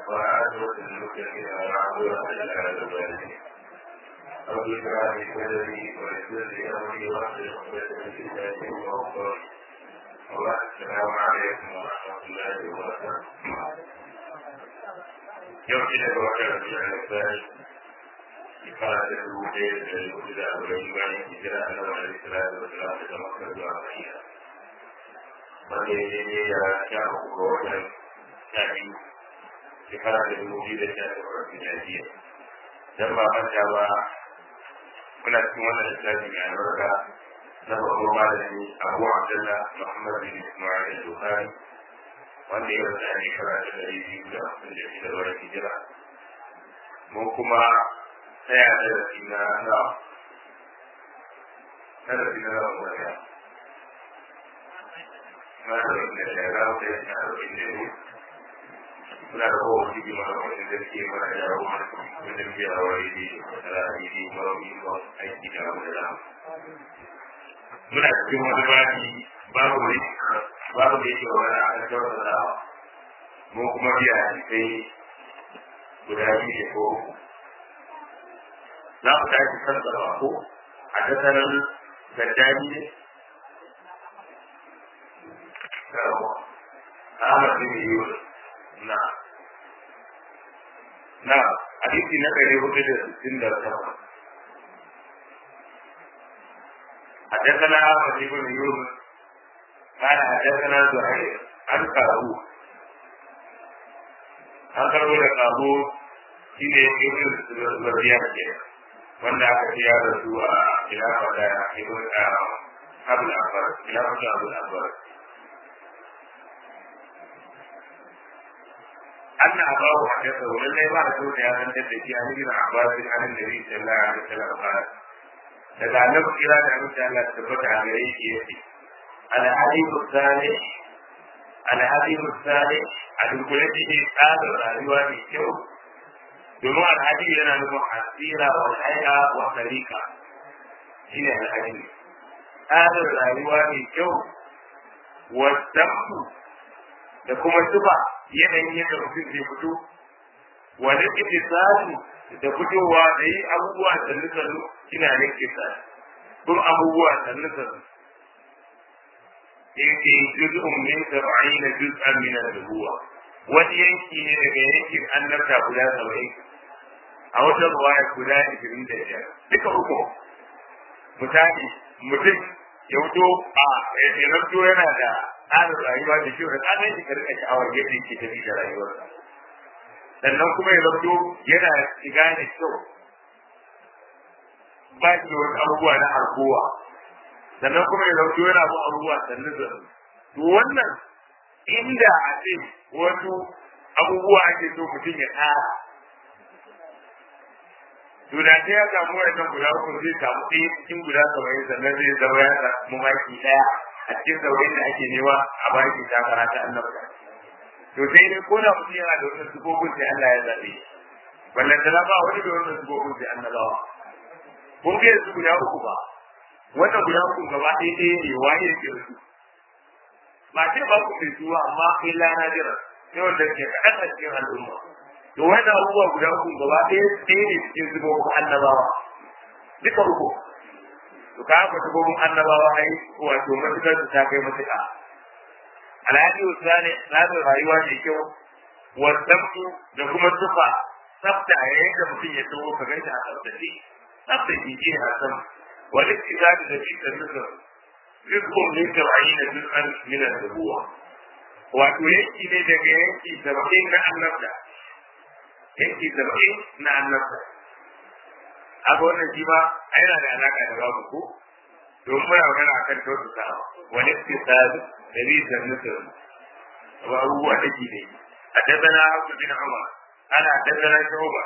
وعادوا المتقين وعادوا على الوالدين رب اشرح لي صدري ويسر لي امري واحلل عقدة من لساني وقولي الله السلام عليكم ورحمة الله وبركاته يوم كده بوكر ربيع الثاني قال له ليل الهدى والإيمان هجرة أنه عليه الصلاة والسلام تمكن دعائها وجيجي يا شعب قوة شعبي shekara da dubu biyu da sha takwas miladiya dan ba manta ba muna cikin wannan littafi mai albarka na babban malami abu abdullah muhammad bin ismail al-bukhari wanda ya rasa a shekara ta ɗari biyu da hamsin da shida da wani hijira mun kuma tsaya da rafi na na na rafi na ran wata na rafi na shara wata ya sha rafi da yau suna da kowa jiki mana wani da ke mana da yawo wajen biya wa yi da yi marauni ba aiki da wani da muna cikin wani babi babu ne babu da yake wani a kan kyautatawa mu kuma biya sai guda biyu da ko za mu tashi kan tsarawa ko a tattarar gaddani ne Ahmad bin Yusuf na na hadisi na ɗari hudu da sittin da takwas حدثنا أحمد بن يونس قال حدثنا زهير عن قابوس an karbo da kabo shi ne ibn zuriya ke wanda aka ce ya rasu a khilafa da ibn abul akbar khilafa da abul akbar أن أباه حدثه لله ما رسول يا من تدري عن ابن عباس عن النبي صلى الله عليه وسلم قال daga annabi kira da abin da Allah tabbata a gare shi yace al-hadibu salih al-hadibu salih a dunkule shi ne tsarin rayuwa mai kyau domin al-hadibu yana nufin asira wa haya wa tarika shi ne al-hadibu tsarin rayuwa mai kyau wa da kuma tuba yanayin yadda mutum zai fito wani itisali da fitowa da yi abubuwa sannu sannu ina ne kisa kun abubuwa sannu sannu yake juz'un min sab'ina juz'an min an-nubuwa wani yanki ne daga yankin annabta guda saba'in a wata ruwaya guda ishirin da biyar duka uku misali mutum ya fito a ya yana da tsarin rayuwa da kyau da tsarin shi karka sha'awar yadda yake tafi da rayuwarsa sannan kuma ya zato yana shiga da kyau ba shi da wasu abubuwa na harkowa sannan kuma ya zato yana bin abubuwa sannan da to wannan inda a ce wasu abubuwa ake so mutum ya tsara to da ta ya samu wannan guda uku zai samu ɗaya cikin guda saba'in sannan zai zama ya samu maki ɗaya a cikin saurin da ake nema a baki takara ta annabta to sai dai ko da mutum yana da wannan sufofin sai Allah ya zaɓe wannan da ba wani da wannan sufofin sai annabawa kun ga su guda uku ba wannan guda uku gaba ɗaya ɗaya ne waye yake da su ba ce ba ku mai zuwa amma kai lana jira sai wanda ke kaɗan a cikin al'umma to wannan abubuwa guda uku gaba ɗaya ɗaya ne cikin sufofin annabawa duka uku to ka haka sufofin annabawa ai wato matukar su ta kai matuƙa alhaji usani tsarin rayuwa mai kyau wadabtu da kuma tufa tsafta a yayin da mutum ya taho ka ganta a tsaftace tsafta jiki a sama wani tsari da shi da nuka rizkun min saba'in da dukkan minan rubuwa wato yanki ne daga yanki saba'in na annabta yanki saba'in na annabta haka wannan shi ma yana da alaka da babu ko domin muna magana akan kyautatawa wani tsari دليل النسر وهو أجله حدثنا عبد بن عمر قال حدثنا شعبة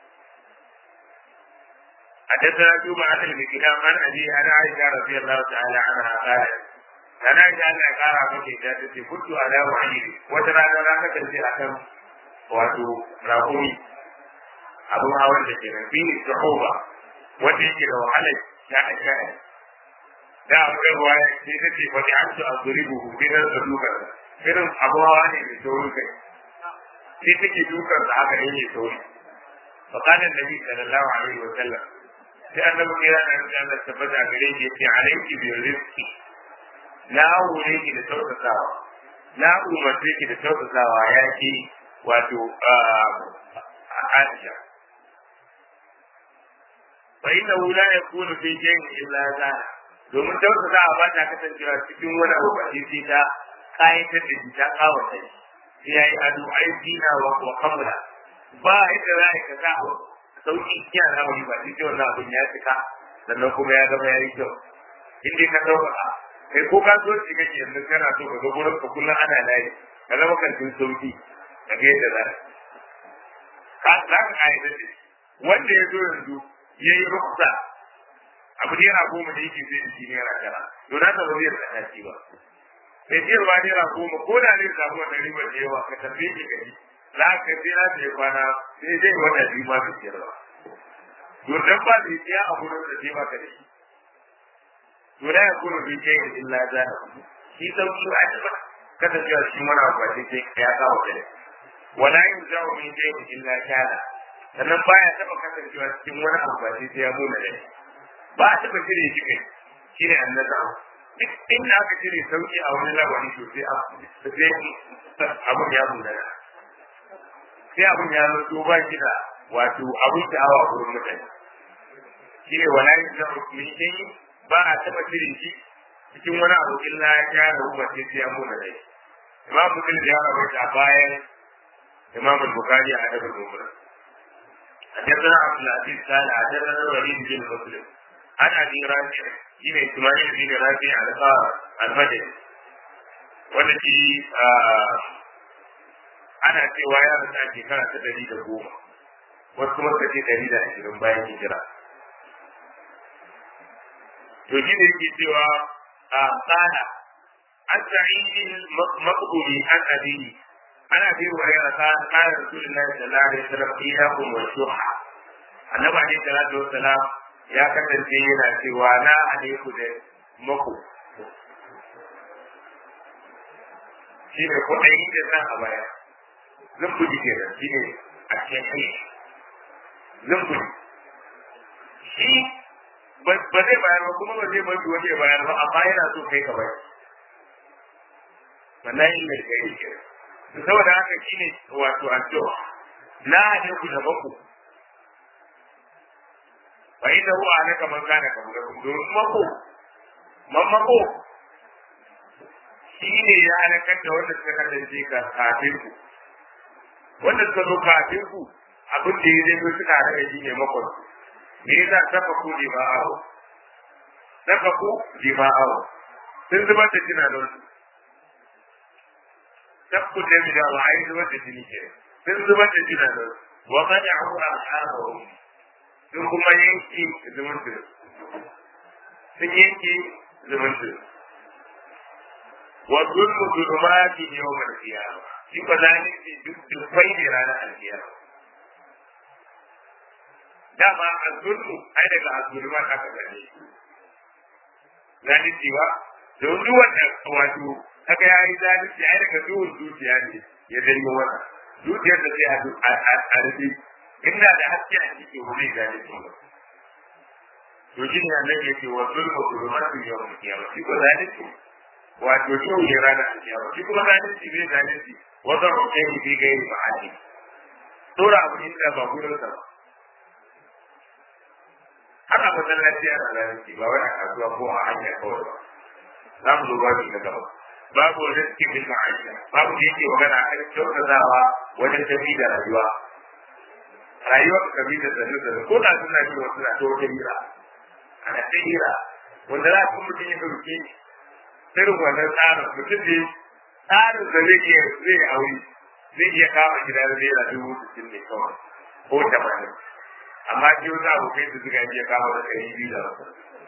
حدثنا شعبة عن الكلام عن أبي عن عائشة رضي الله تعالى عنها قالت أنا عائشة أن قال مكي ذاتي كنت على وعيدي وترى أنا لا تكلم أكم wato rakumi abin hawan da ke nan fi shuhuba wanda yake da wahalar sha'a sha'a da akwai ruwaya sai ta ce wani an ci a zuri buhu sai na da duka irin abuwa ne da saurin kai sai take dukan sa haka ne ne sauri fa kana nabi sallallahu alaihi wa sallam sai annabi ya ran da Allah tabbata gare shi yace alaiki bi rizqi na aure ki da tausasawa na umarce ki da tausasawa ya ki wato Aisha fa inna la yakunu fi shay'in illa zana domin tausasawa ba ta kasancewa cikin wani abu ba sai ta kayatar da shi ta kawata shi ya yi ado ai dina wa wa kamula ba yadda za ka sa sauki kiya na wani ba sai wannan abin ya cika sannan kuma ya zama ya yi kyau in dai ka sauƙaƙa kai ko ka so shi kake yanzu kana so ka ga gurin ka kullum ana layi ka zama kantin sauki ka ga yadda za ka za ka kayatar da shi wanda ya zo yanzu ya yi ruksa abu ne yana goma da yake zai da shi ne yana tara to na ta ba zai tsaya shi ba mai siyarwa naira goma ko da zai samu wannan ribar da yawa ka tafi ki gari za ka sai na sai kwana sai zai wata biyu ma mai siyarwa to dan ba zai siya a gurin da sai baka da shi to da ya kuma bai kai illa za shi sauki ba ta ba kasancewa shi mana kwace sai ya kawo da wala yin zawo min kai illa kana sannan baya taba kasancewa cikin wani amfani sai ya muna da ba a taba cire shi kai shine annabawa duk inda aka cire sauki a wani labari to sai abun ya munana sai abun ya zo ba shi da wato abun sha'awa a wurin mutane shi ne wala yin zama min kai ba a taɓa cire shi cikin wani abu illa ya kyara ruwa sai sai ya muna rai imam muslim ya rawaita a bayan imam al-bukhari a adabul mufrad حدثنا عبد العزيز قال حدثنا الوليد بن مسلم عن ابي رافع shine Ismail bin Rafi al-Madani wanda shi ana cewa ya rasu a shekara ta ɗari da goma wasu kuma suka ce ɗari da ashirin bayan hijira to shi ne yake cewa a tsada an sa'idin maqbuli an abini ana bi wa ya rasa qala rasulullahi sallallahu alaihi wasallam iyakum wa shuha annabi alaihi salatu wassalam ya kasance yana cewa na alaiku da mako shi ne kuɗaɗi da san a baya zumbuji ke da shi ne a cikin zumbuji shi ba zai bayar ba kuma ba zai bari wani ya bayar ba amma yana so kai ka bayar wannan yi mai kai ke saboda haka shi ne wato addu'a na alaiku da mako fa inda huwa alaka man kana kabulakum domin mako man mako shi ne ya halakar da wanda suka kasance ka kafin ku wanda suka zo kafin ku abin da ya zai suka halaka shi ne makon me yasa saka ku jima'awo saka ku jima'awo sun zubar da jina don su sakku da mi da wa'ayi zubar da jini ke sun zubar da jina don su wa kada hu ashabahum sun kuma yanki zumunci sun yanki zumunci wa zulmu zulumati yawmal qiyamah shi ko zalunci duk dukkai ne ranar alkiyama dama azulmu ai daga azulma aka gane zalunci ba don duk wanda wato kaga yayi zalunci ai daga duhun zuciya ne ya danyo wannan zuciyar da zai a rufe inda da haske a cikin wuri zalunci ba to shi ne annabi yake wa zulmu zulumatu yawmal qiyamah shi ko zalunci wato shi ne ranar alkiyama shi kuma zalunci bai zalunci wata rukai bi gairi ma'adi dora abu inda ba gurin sa ba har a masallaci ana zalunci ba wai a kasuwa ko a hanya kawai ba za mu zo babu na gaba babu rizki bil ma'aisha babu da yake magana a kan kyautatawa wajen tafi da rayuwa rayuwar ka bi da sanu da ko da suna ji wasu na ta wata hira ana ta hira wanda za ku mutum ya dauke irin wannan tsarin mutum ne tsarin da zai iya zai aure zai iya kama gida da naira dubu sittin ne kawai ko tamanin amma shi wani abokai su suka iya kama da ɗari biyu da wasu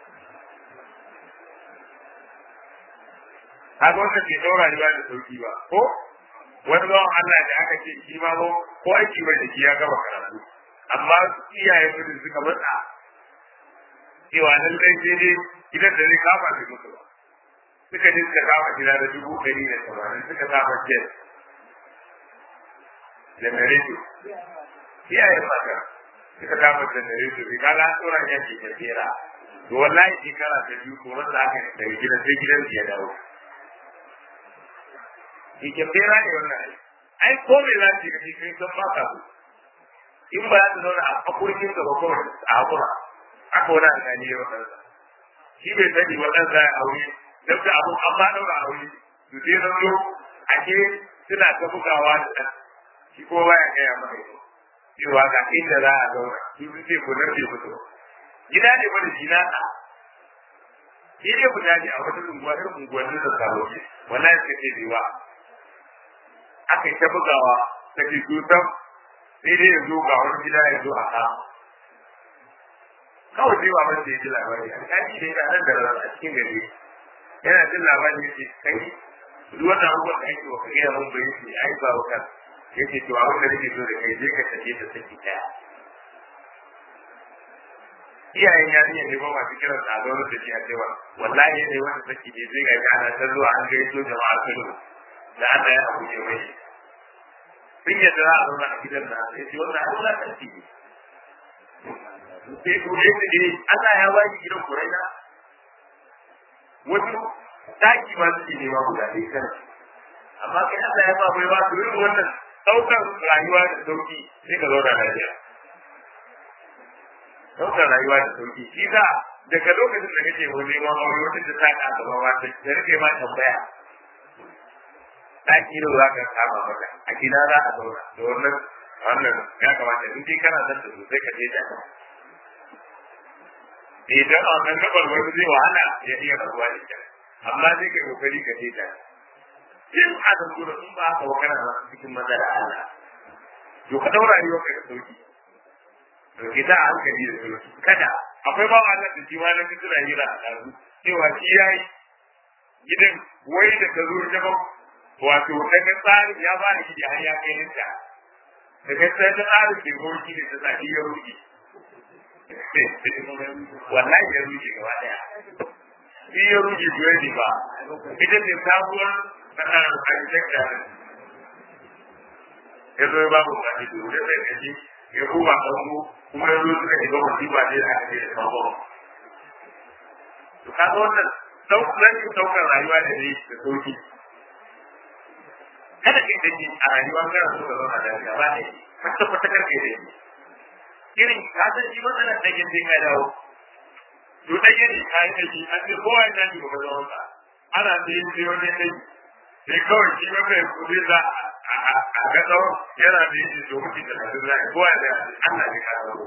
haka wanda ke ɗaura rayuwa da sauki ba ko wani bawan Allah da aka ce shi ma ko aiki bai da shi ya gama karatu amma iyaye mutum suka matsa cewa lallai sai dai gidan da zai kama da musu ba suka je suka kama gida da dubu ɗari da tamanin suka kama jet janareto iyayen mata suka kama janareto sai kaga an tsora ya ke kera to wallahi shekara ta biyu ko wanda aka daga gidan sai gidan ya dawo shi ke kera ne wannan ai ai ko me za ki gani sai san ba ka in ba za ta zauna a akurkin gaba kawai a hakura aka wani alƙali ya wadansa shi bai sani wadansa ya aure duk da abu an ba daura aure su sai zan zo a ke suna ta bugawa da ɗan shi ko baya gaya maka ito cewa ga inda za a zauna su su ce ko nan bai fito gida ne wani shi na ɗa shi ne guda ne a wata unguwa irin unguwannin da sabo ce wallahi suka ce bai ba aka yi ta bugawa ta ke tutan sai dai ya zo ga wani gida ya zo a kama kawai sai baban da ya ji labari a kaji da yana nan da rana a cikin gari yana jin labari ya ce kai duk wannan abubuwan da ake wa ka gaya mun bai ce ai ba wakar ya ce to abin da nake so da kai je ka tafi da saki daya iyayen yarinya ne ba masu kiran sa zo da shi a cewa wallahi ne wanda saki ne zai ga ana ta zuwa an gaito jama'a kano da Allah ya abu ne mai sun yadda za a zauna a gidan da ya ce wannan abu za ta ci sai ko ne ne Allah ya baki gidan kuraina wasu daki ma suke nema guda ɗaya kan amma kai Allah ya ba bai ba su irin wannan ɗaukar rayuwa da sauki sai ka zauna lafiya ɗaukar rayuwa da sauki shi za daga lokacin da kake wani neman aure wata ta ta ka gaba ma ta da rike ma tambaya daki da za ka kama maka a gida za a zauna da wannan wannan ya kamata in dai kana son ta sosai ka je ta idan a wannan gabar wani zai wahala ya iya rabuwa da ita amma zai kai kokari ka je ta in a da gura in ba ka wakana ba cikin matsala Allah to ka daura rayuwar ka da sauki to ki ta hankali da sauki kada akwai ba Allah da shi ma na fitura hira a ɗazu cewa shi yayi gidan wai da ka zo ta wato daga tsarin ya ba ni gidi har ya kai ninta daga sai ta tsarin ke gorki da ta saki ya ruki wallahi ya ruki gaba daya shi ya ruki duwani ba ita ce sabuwar tsarin architecture ya zo ya ba mu wani da wuri sai kaji ya kuma kanku kuma ya zo suka shiga musiba ne da aka ce da sabon to kaga wannan rashin saukar rayuwa da ne da sauki kada kai da shi a rayuwa kana so ka zauna lafiya ba ne kwata kwata karfe da shi irin ka san shi matsalar da yake ka dawo to da yake ka yi da shi an ce kowa ya ji ba zama ka ana da yin sai wani dai sai kawai shi ba kai kudi za a ga tsawon yana da yin to mutum da kasu za a kowa da Allah ne ka dawo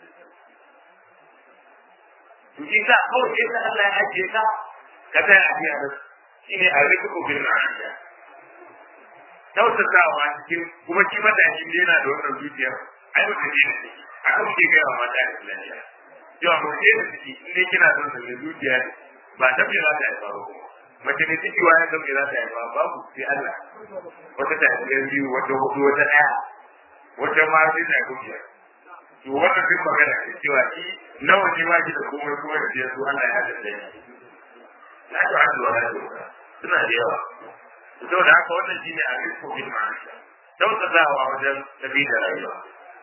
to shi sa kawai sai da Allah ya ajiye ka ka tsaya a biya da shi ne a rikin obin ma'aniya tausatawa cikin kuma shi matashi ne yana da wannan zuciya ai mutum ne da ciki haka muke gaya wa mata da lafiya cewa mutum ne da ciki in dai kina son sa mai zuciya ne ba ta fi za ta haifa ba kuma mace ne ciki wani san me za ta haifa babu sai Allah wata ta haifa biyu wata hudu wata ɗaya wata ma sai ta haifa biyar to wannan duk magana ce cewa shi nawa ne ma shi da komai kuma da biyar su Allah ya da ɗaya la tu'addu wa la tuhsa suna da yawa saboda haka wannan shine a rizqu bil ma'isha tausatawa wajen tafi da rayuwa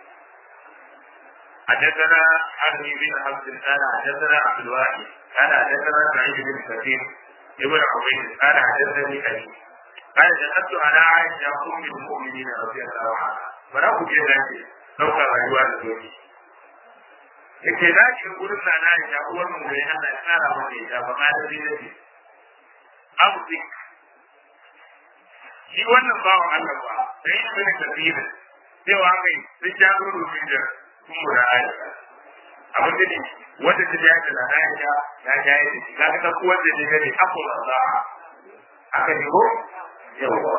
حدثنا حرمي بن عبد قال حدثنا عبد الواحد قال حدثنا سعيد بن كثير ابن عبيد قال حدثني ابي قال دخلت على عائشه ام المؤمنين رضي الله عنها فلا كنت ذلك سوف رجوع الزوجي yake za ki gurin na na ya uwar mu bai hana tsara mata ita ba ma da zai ce abu shi wannan bawan Allah ba sai ya bin tafsirin cewa kai sai ya zo rubin da kuma da aisha abin da ne wanda ta ya da aisha ya ja ya ce kaga ta kuwa da ne ne akul za aka ne ko yawa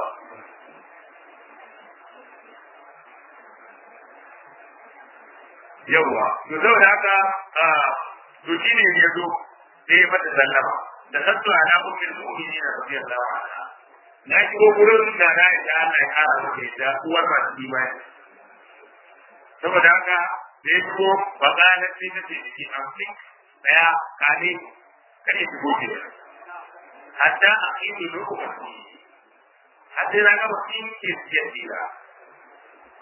yawa to saboda haka to shine ya zo sai ya mata sallama da sattu ala ummul mu'minin radiyallahu anha na shigo gurin da na da Allah ya kara maka da uwar masu imani saboda haka da ya shigo ba za na ce ta ce jiki amfi daya kane kare shigo ke hatta a ido lokutan hatta na gaba in ke siya tsira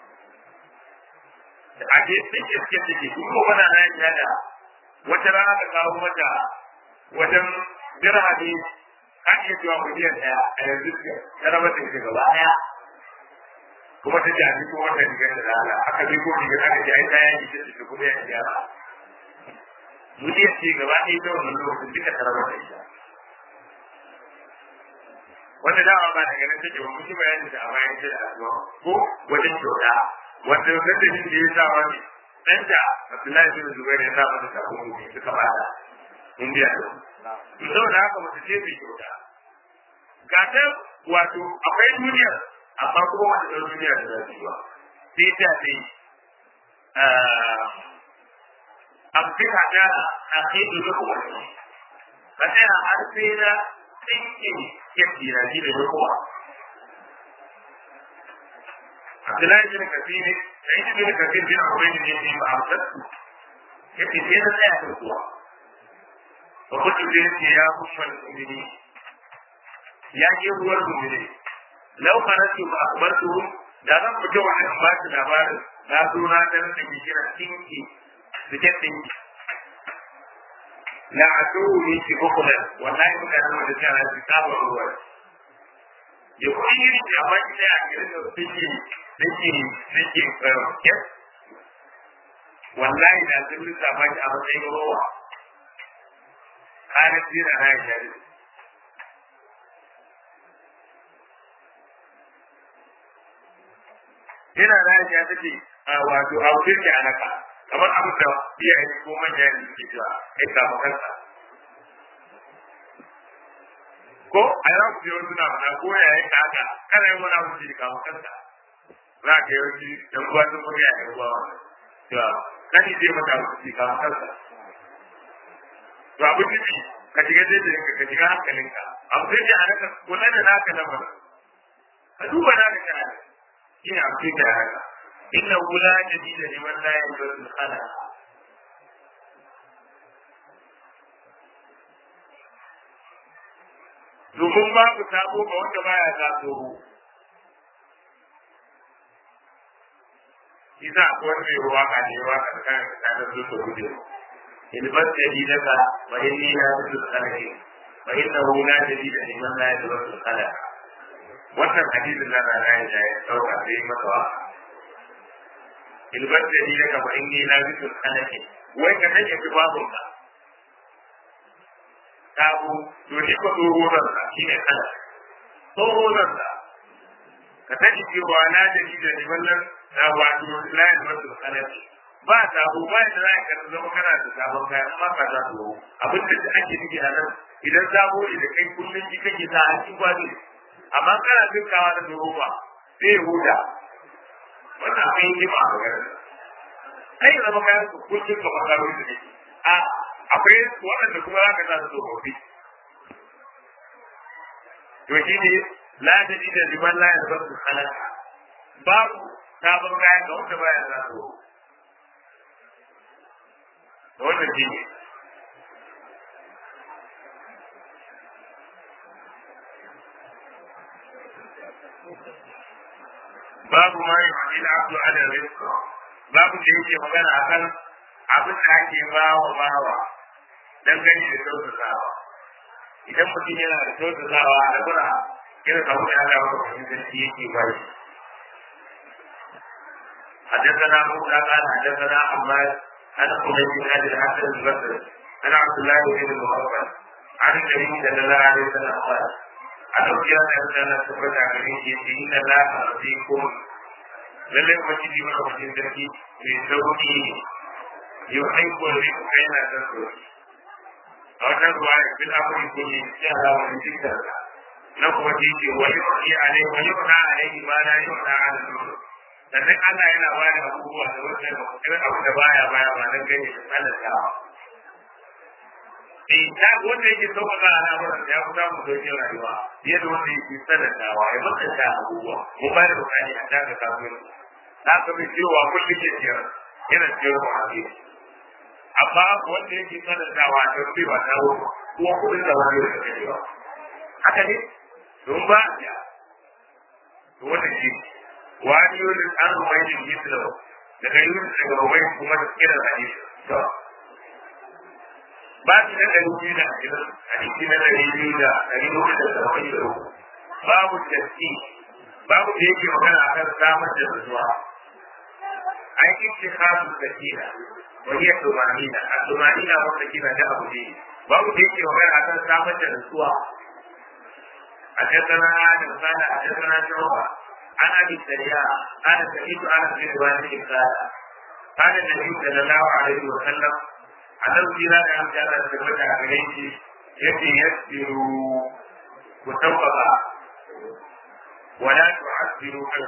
a ke suke suke suke kuma wana na ya da wata rana ka kawo mata wajen dirhami an iya cewa miliyan ɗaya a yanzu ta raba ta ita gaba ɗaya kuma ta ji a cikin wata rigar da rana aka bi ko rigar aka ji ai ta yaki ta ce kuma ya gyara miliyan ce gaba ɗaya ta wannan lokacin duka ta raba ta ita wanda dama ba daga nan take ba mun yi bayani da a bayan da addu'a ko wajen kyauta wanda wannan da shi ya sa wani dan da Abdullahi bin Zubair ya sa masa takunkumi suka bada indiya to saboda haka mutu ce bai kyauta ga ta wato akwai duniya amma kuma wani ɗan duniya da zafi ba sai ta ce amfika da aqidu da kuma ka tsaya har sai na tsinke yadda na ji da kowa Abdullahi bin Kafir da ita bin Kafir bin Ubayd bin Abi Amsat yake sai na tsaya da kowa wa kudu da yake ya kushal mu'mini ya ke ruwar mu'mini law qaratu ma akhbartuhum da zan fito wannan ba su labarin na zo na dan da ke kira tinki suke tinki la atu ni ki bukula wallahi mun da mun da kana ki saba ruwa ya kuyi da ba ki da akirin da tinki tinki tinki ke wallahi da sun lissafa ki a matsayin ruwa kana tsira na ya jari yana da ya take wato a wurin da anaka kamar abin da iyaye ko manya ne suke cewa kai samu kansa ko a yau ku yau suna mana ko ya yi haka kana yi wani abu da kawo kansa za ka yi wani dan uwa sun kuma ya yi ruwa cewa kani zai mata abu da kawo kansa to abin nufi ka shiga zai da ka shiga hankalinka abu da ya haka kula da naka lamarin ka duba naka kana shine abu da ya haka إنه لا جديد لمن لا يجوز الخلع domin babu sabo ga wanda baya sa tsoro isa ko wanda ya waka ne waka da kan tsarin su su gudu ilbat jadidaka wa inni la tusul khalaqi wa innahu la jadida liman la yadrusul khalaq wannan hadisin da na ya ya dauka sai masa waka ilbar da ni daga fa inni la bisul khalaqi wai ka take ki babu ka tabu to ni ko dogo nan ka shine kala dogo nan ka ka take ki wa na da ni da ni wannan da wato la bisul khalaqi ba tabu ba da za ka zama kana da sabon kaya amma ka za su abin da ake nufi a nan idan sabo da kai kullun ji kake sa a cikin kwani amma kana dukkawa da dogo ba sai huda wannan akwai yi ba a magana kai zama kayan su kullum ka makaro su ne a akwai waɗanda kuma za ka sa su tsofaffi to shi ne la ta ji da liman la ya su halaka babu sabon kayan ga wanda baya za su da wannan shi ne babu ma yi wani al'abdu ala rizqa babu da yake magana akan abin da ake bawa bawa dan gani da kyautatawa idan mutum yana da kyautatawa a gura irin abu da Allah ya kuma sarki yake ba shi حدثنا موسى قال حدثنا عماد عن حميد بن ابي الحسن البصري عن عبد الله بن المغفر عن النبي صلى الله عليه وسلم قال a ɗauki yana da sana su fata a gare shi ce inna la a rafikum lallai ubangiji maka mutum sarki mai sauki yau aiko da riku kai yana san sauki a wannan ruwa ya fi afiri ko ne ya ala wani jikin na kuma ji ce wani wani alai wani wani alai ma na yi wani ala nuru sannan Allah yana ba da abubuwa da wannan irin abu da baya baya ba nan gani da tsanantawa eh ta wanda yake sauƙaƙa al'amuran ya fi samun sauƙin rayuwa fiye da wanda yake sanantawa ya matsanta abubuwa mu ba da bukani a taka kasuwanci na ka mai cewa kullum ke ciyar yana ciyar mu a gefe amma wanda yake sanantawa a tafi ba ta ruwa kuma kuɗin da wani da kake ba haka ne don ba ya to wanda shi wani wani an rumaini mislo daga yunus daga ubai kuma da kira hadisi to ba su da ɗari biyu da ashirin hadisi na ɗari biyu da ɗari hudu da saba'in da uku babu taski babu da yake magana akan samar da nutsuwa an yi kasu sakina wani ya tumanina a tumanina wanda kina da abu ne babu da yake magana akan samar da nutsuwa حدثنا آدم قال حدثنا شعبة عن أبي الدرياء قال سمعت أنس بن مالك قال قال النبي صلى الله عليه وسلم annabi kira da an jara da tabbata a gare shi yake yasiru ku tabbata wala tu'assiru al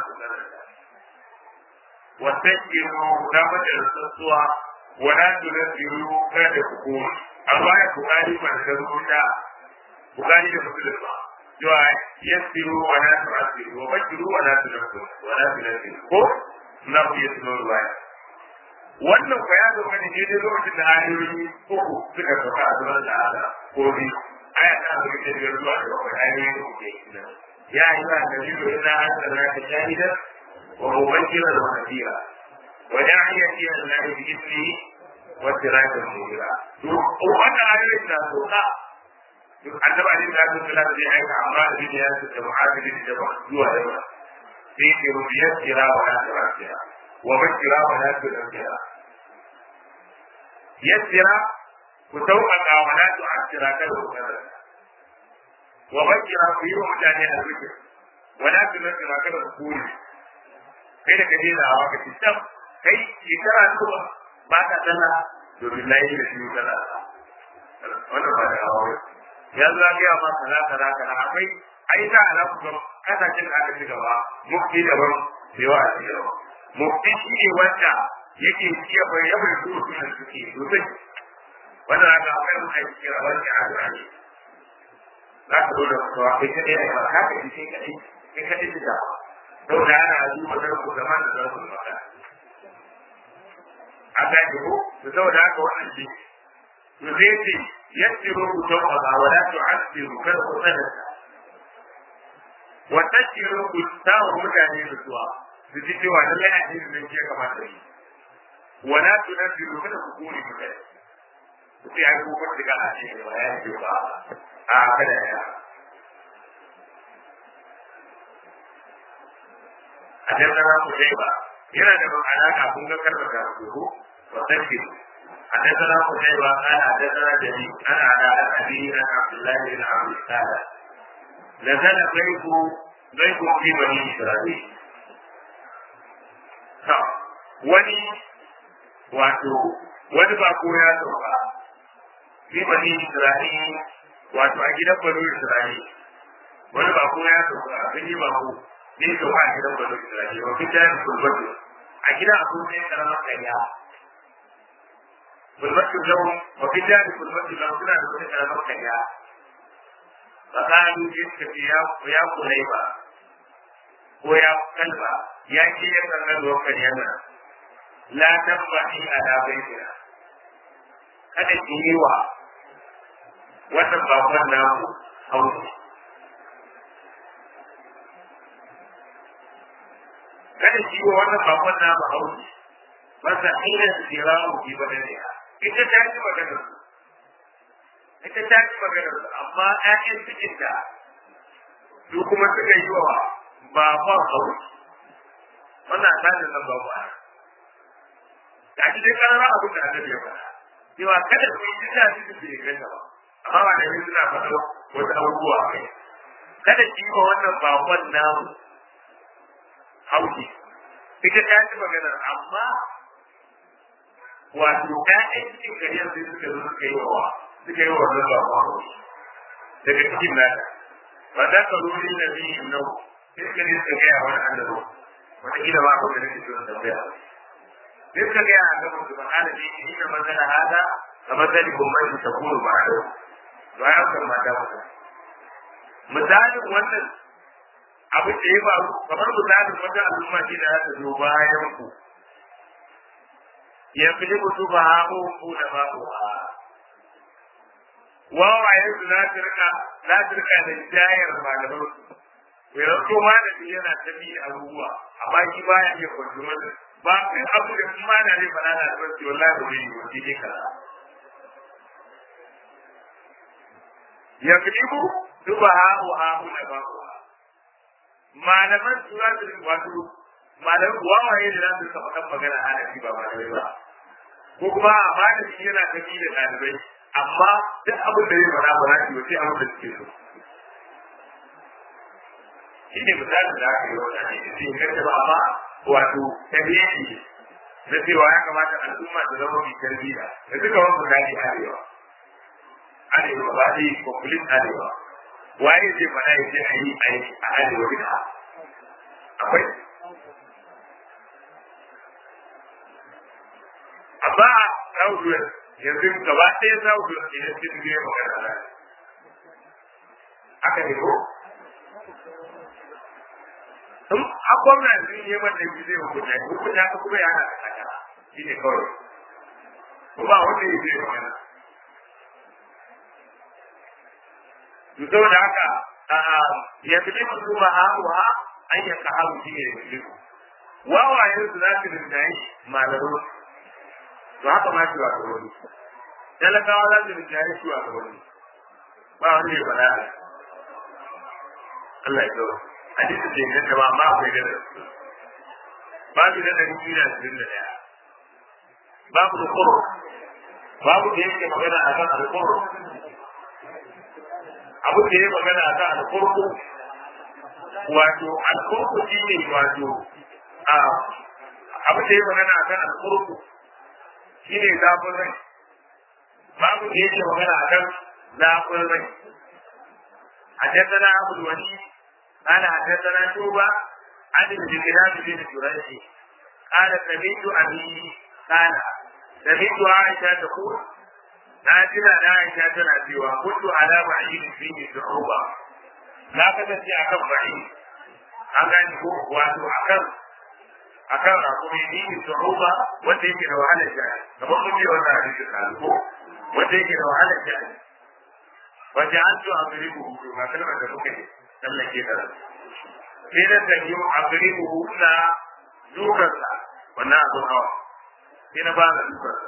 wa tajiru da mata rasuwa wala tunasiru kada ku ko amma ya bukari man da rubuta bukari da musulma cewa yasiru wala tu'assiru wa bakiru wala tunasiru wala tunasiru ko na ku yasiru ruwaya wannan ko ya zama ne daidai lokacin da ayoyi uku suka sauka a zaman da ala ko bi aya ta zama da biyar zuwa da bakwai ayoyi uku ke ya yi wa da biyu ina an tsara ta shahida wa mubashira da nadira wa da'iya ila Allah bi ismi wa sirata munira to wannan ayoyi da sauka annabi alaihi salatu wasallam zai aika amma da ya da mu'adili da zuwa yawa sai ke rubiyar kira wa la tarasiya وبشر ولا تؤثر يسر وتوقع ولا تؤثر كذا وبشر في يوم متاني الذكر ولا تؤثر كذا تقول kai da kaje da hawa kace tab kai shekara zuwa ba ka sana domin na yi da shi kana wannan ba da hawa ya zo ga ma kaza kaza kaza akwai ai da alaƙa ga kasashen da aka ci gaba mufti daban yawa a ci gaba mufti shi ne wanda yake ciye bai yawa da su suna suke sosai wanda za ka akwai mun aiki kira wani a zuwa ne za ka zo da kuwa kai ka ɗaya ba ka ka ce kaɗai kai kaɗai da da sau da ana duba da ku zama da za su maka a gani ko da sau da haka wannan ce to zai ce yassiru ku tawaba wa la tu'assiru kada ku tsananta wa tashiru ku tawo mutane da suwa su ji cewa lallai addinin nan ke kamata yi wala tunazzilu kada ku kore mutane ku sai ai ko kuma daga addini ba ya ce ba a kada ya حدثنا قتيبة yana da alaka kun ga karba da ruhu wa tasbihu حدثنا قتيبة قال حدثنا جرير أنا على أبي أنا عبد الله بن عبد السادة نزل ضيف ضيف في بني إسرائيل wani wato wani bako ya sauka fi bani Isra'il wato a gidan bani Isra'il wani bako ya sauka sun yi bako ne sauka a gidan bani Isra'il wa fi jari kulbatu a gidan abu ne karamar kariya kulbatu zau wa fi jari kulbatu zau suna da wani karamar kariya tsakanin jinka ya kulai ba ko ya kalba ya ce ya sanar da wakar yana la tabbahi ala baitina kada ki yi wa wannan bakon namu hausa kada ki yi wa wannan bakon namu hausa masa ina su jira mu ki ba da ita ta ci maganar su ita ta ci maganar su amma ƴaƴan cikin da su kuma suka yi wa ba ba hausa wannan tsarin nan ba ba da shi dai karara abin da annabi ya faɗa cewa kada ku yi jinda shi da bai ganta ba amma ba da suna faɗa wasu abubuwa kai kada ki yi wa wannan bakon namu hauki ita ta ci magana amma wato ƴaƴan cikin kariyar sai suka zo suka yi wa suka yi wa wannan bakon hauki daga cikin nata ba za ka ruri na biyu nau sai suka ne suka gaya wani annabi wataƙila ba ku da nake so in tambaya sai suka gaya a gaban su bana da ne ni da magana hada ga matsali gwamnati ta kuma ba da ba ya kan mata mata misalin wannan abin da ya faru kamar misalin wata al'umma ce da za ta zo bayan ku ya fi ni mutu ba hamu ku da ba ku ha wawaye su za su rika za su rika da jayar malaman su mai rauto malami yana ta bi abubuwa amma shi baya iya kwantuwar ba in abu da kuma na zai fara na da wasu wallahi ba zai yi wani ne kaza ya kilibu duba ha wa ha huna ba ku malaman su za su wato malaman wawaye da za su saba kan magana ana shi ba malamai ba ko kuma a malami yana tafi da ɗalibai amma duk abin da zai faɗa ba za su yi sai abin da suke so shi ne misalin da aka yi wa ɗani da sai kanta ba amma wato tabiyyaki na cewa ya kamata al'umma ta zama mai tarbiyya da duka wani misali arewa arewa ba zai complete arewa waye zai faɗa ya ce a yi aiki a arewa duka akwai amma southwest yanzu gaba ɗaya southwest ne ya ce zai magana na haka ne ko sun a gwamna sun yi wanda shi zai hukunta hukunta ka kuma ya hana ka kaka shi ne kawai ba wanda ya zai magana to saboda haka ya fi ne musu ba ha wa an ya ka haru shi ne da wawayen su za su rinjaye malamu to haka ma shi wa ga wani talakawa za su rinjaye shi wa ga wani ba wanda ya faɗa Allah ya kawo hadisi ce ne da ba ma akwai da babu da dari biyu da ashirin da ɗaya babu da kuro babu da yake magana a kan alkuru abu da ya magana a kan alkurku wato alkurku shi ne wato abu da ya magana a kan alkurku shi ne zafin rai babu da yake magana a kan zafin rai حدثنا أبو الوليد قال حدثنا شوبة عن الجلال بن جريج قال سمعت أبي قال سمعت عائشة تقول نازلة عائشة تنادي وكنت على بعيد فيه صعوبة لا تنسي أكم بعيد أغاني هو واتو أكم akan rakumi ni su'uba wanda yake da wahalar jari kamar mun yi wannan hadisi kalu wanda yake da wahalar jari wajen an zo a gari buhu ga kalmar da kuka yi tsallake da ran sai da ta yi a gari buhu na dukansa wannan abin hawa sai na ba da dukansa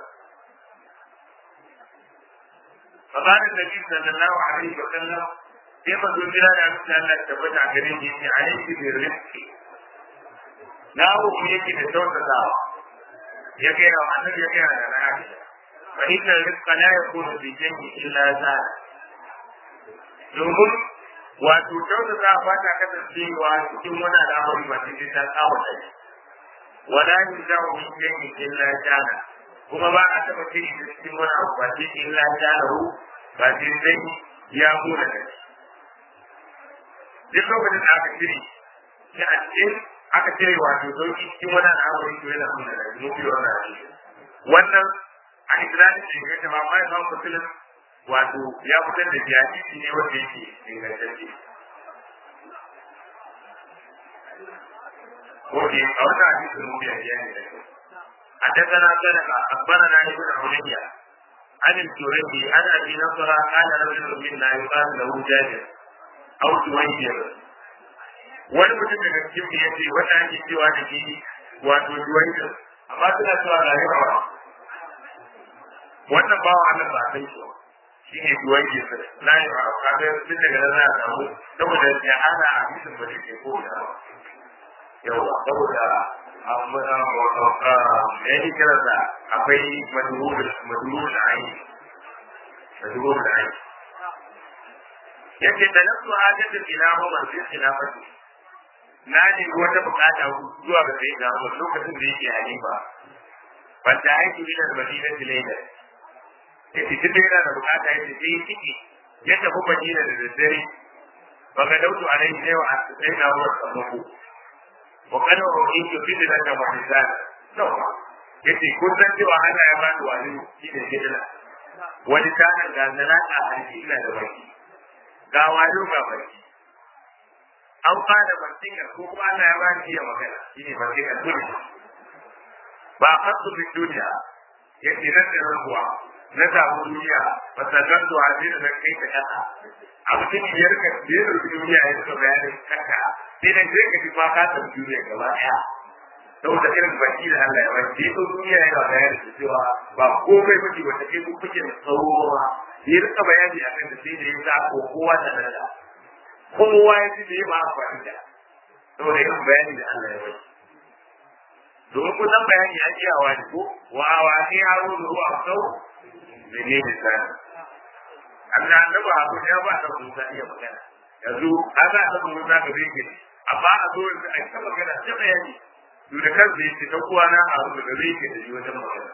فقال النبي صلى الله عليه وسلم كيف تنزل على مثل الله تبت على كريم عليك بالرزق لا أخيك بصوت الله يكينا وحسن يكينا لنا عائشة فإن الرزق لا يكون في شيء إلا زاد domin wato kyautata ba ta kasancewa cikin wani al'amari ba sai ta kawo da shi wala yin zawo min yanki illa jana kuma ba a taba ce da cikin wani abu ba sai illa jana hu ba sai zai ya mura da shi duk lokacin da aka cire shi a cikin aka cire wato sauki cikin wani al'amari to yana nuna da shi mafi wani al'amari wannan a islamin ce ga jama'a ma ya samu musulun wato ya fitar da jihadi ne wanda yake ingantacce. Oke, a wata hadisi mun biya biya ne da kyau. حدثنا سلمة أخبرنا ابن عليا عن الجريج عن أبي نصر قال رجل منا يقال له جابر أو جويبر wani mutum daga cikin mu yace wanda ake cewa da shi wato juwaita amma suna cewa ga yawa wannan bawa Allah ba sai shi shi ne duwan ke sa na yi ba a kaga duk daga nan za a samu saboda ya hana a bisin ba da ke ko da yawa saboda ya yi kira da akwai maduru da ayi maduru da ayi yake da nasu hajjatin ila Umar fi khilafati na ne wata bukata zuwa ga sai da Umar lokacin da yake halifa wanda aiki ila Madina Tilayla yace tunda yana da bukata yace sai ya ciki ya tafi Madina da daddare ba ga dautu a nan yau a sai na Umar sammako wa kana wa in to fidi da kama hisan no yace kun san cewa Allah ya bani wani shi ne gidana wani tanan ga zalaka a harki ina da baki ga wayo ga baki an fara bantinga ko kuma Allah ya bani iya magana shi ne bantinga duniya ba kasu bin duniya yace nan da ruwa na samu duniya ba ta ganto a zai da kai ta kasa a cikin biyar ka biyar da duniya ya suka bayanin kanka sai da zai ka ji ba ka san duniya gaba daya saboda irin baki da Allah ya bai sai to duniya yana bayani da cewa ba komai bace wata kai ku kuke da tsawo ba ya rika bayani akan da sai da ya sa ko kowa da nan da kowa ya ji da ya ba amfani da saboda irin bayani da Allah ya bai domin kusan bayani ya kiyawa ne ko wa wa ni haro da ruwa sau da ne misali Allah annabi abu ya ba ta Musa iya magana yanzu ana ta Musa ga zai amma a zo yanzu a ta magana ta bayani to da kansa yake ta kuwa na a da zai ke da shi wajen magana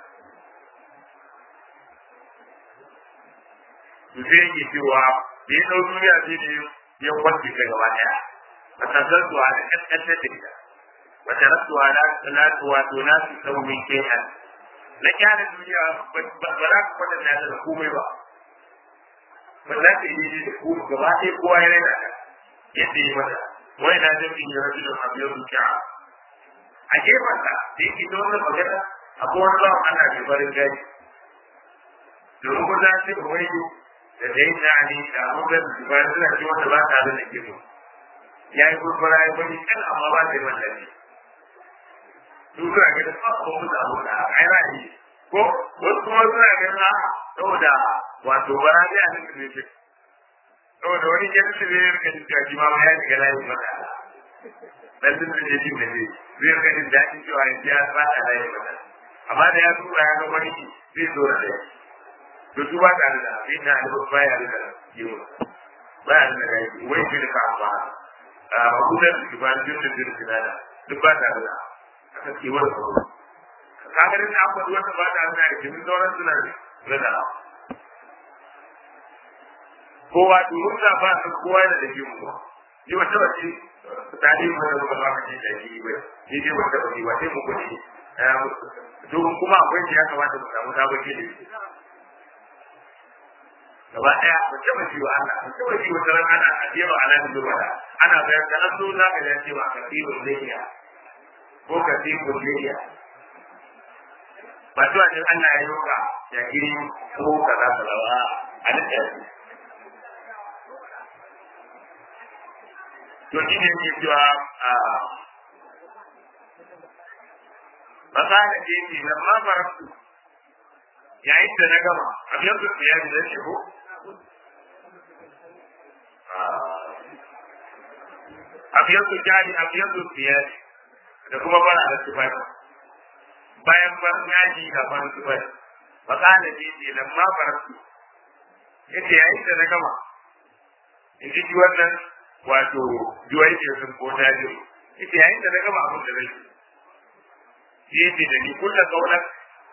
to sai yake cewa da ya ɗau duniya sai ne ya kwanci ta gaba ɗaya a tasar zuwa da ƙasƙantar da ita wata rasuwa na wato na su saurin kenan na kyara duniya ba za ka kwatanta da komai ba ba za ka yi da ku gaba ɗaya kowa ya raina ta yadda yi mata wai na jami'in ya rasu da abu ya zuciya a gefensa da yake ta wannan magana akwai wani bawan ana mai farin gani domin ko za su wai da da yin na'ani da abubuwan da ba suna ci wanda ba ta da ke mu ya yi kurkura ya bari kan amma ba ta yi wallafi su suna ga da tsakon musu abu da ai ra'ayi ko wasu kuma suna ga na saboda wato bara ne a nan da ne saboda wani ya fi ne ya rika jin jaji ma ya shiga layin mata dan duk da jin da ne zai rika jin daɗin cewa ya ya fada layin mata amma da ya tura ya ga wani zai zo da ɗaya to su ba ta da sai na da baya da yiwu baya da rai wai shi da ka ba a hukumar da ba da jin da jin da duk ba ta da aka ce wani ko ka ga din abu da wata ba ta da da jin sauran suna da da kowa durun da ba su kowa da da jin mu ni wata wace tare mu da ba ka ce da shi ba ni dai wata wace wace mu ko ne domin kuma akwai shi ya kamata mu samu sabon ilimi gaba daya ba taba ji wa Allah ba taba ji wata ran ana ajewa ala da zuwa ana bayar da an zo za ka ya ce ba ka tibul lahiya ko ka tibul lahiya ba to an Allah ya yoka ya kiri ko kaza kaza ba a da to shi ne ke cewa a fasara ce ce lamma faraktu yayin da na gama abin da ya yi da shigo abin da jari abin da siyari da kuma bara da tufafi bayan ban yaji da ban tufafi fasara ce ce lamma faraktu yace yayin da na gama in ji wannan wato juwai ke sun ko daji yace yayin da na gama abin da nake yace da ni kullu kaulan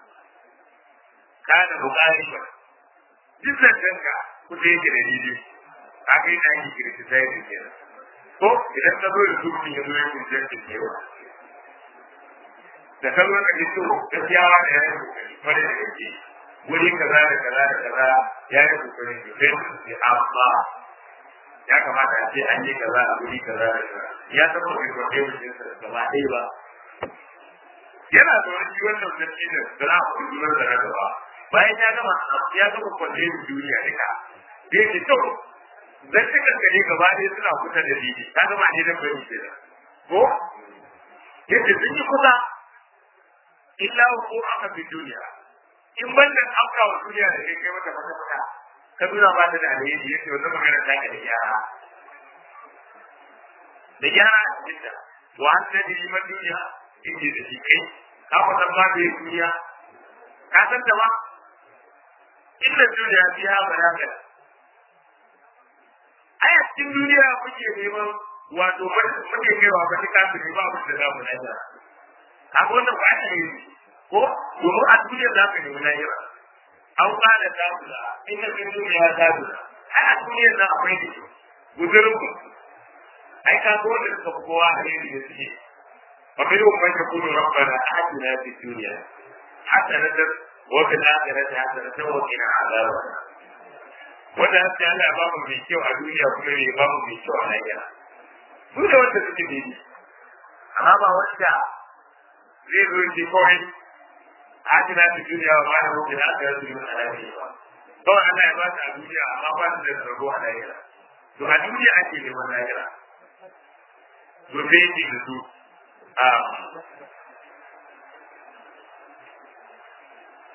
kana bukari ba duk zancenka kusa yake da daidai haka yana ake kirkita yake kenan ko idan ka zo da zurfin ya zo ya kunciyar da kewa da ka zo ka ji so gaskiyawa da ya yi kokari kwarai da gaske wuri kaza da kaza da kaza ya yi kokari sosai da sosai amma ya kamata a ce an yi kaza a wuri kaza da kaza ya taɓa kai kwarai da jinsa gaba ɗaya ba yana da wani shi wannan sarki da da za a kuma zuwa da gaba bayan ya gama ya gama kwalle da duniya duka da yake to dan cikin gari gaba ɗaya suna kusa da didi ta gama ne dan bari ke da ko yace sun yi kusa illa ko aka fi duniya in ban da auka wa duniya da kai kai mata fata fata ka nuna ba ta da alheri yace wannan magana ta da gyara da gyara a cikin ta wa an ta liman duniya inda da shi kai ka ku san ma da duniya ka san ta ba inda duniya fi ha baraka ai a cikin duniya muke neman wato muke kaiwa ba ta kafin ba mu da zamu na jira ka ga wannan ba ta yi ko domin a duniya za ka nemi lahira an kada ta kula inda cikin duniya ta kula ai a duniya za akwai da shi guzurin ku ai ka ga wanda suka fi kowa a yau da suke ومنهم من يقول ربنا آتنا في الدنيا حسنة وفي الآخرة حسنة وقنا عذاب wanda haka Allah ba mu mai kyau a duniya kuma bai ba mu mai kyau a lahira su da wanda suke daidai amma ba wanda zai zo shi kawai hajjina ta duniya ba da mutu da aka yi su a lahira ba kawai Allah ya ba ta a duniya amma ba su da tsaro a lahira to a duniya ake neman lahira to sai yake da su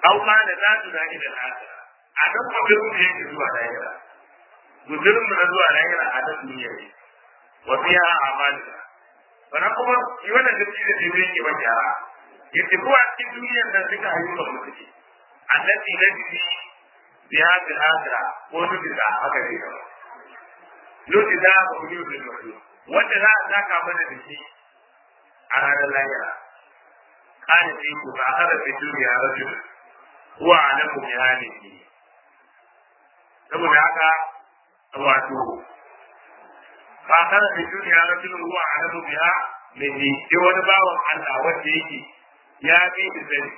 au ma da za su zaki da lahira a nan guzurin da yake zuwa lahira guzurin mu na zuwa lahira a nan duniya ne wa fiya amalina sannan kuma shi wannan da shi da shi yake ba gyara yace ko a cikin duniyar nan suka ayyuka mu suke annabi na jiki bi hadin hadra ko nufi da haka ne kawai nufi da ba ku yi da wanda za a saka mana da shi a ranar lahira kana sai ku ba hada fi duniya rajul huwa alamu bi halihi saboda haka wato ba hada fi duniya rajul huwa alamu biha mai sai wani bawan Allah wanda yake ya bi da sani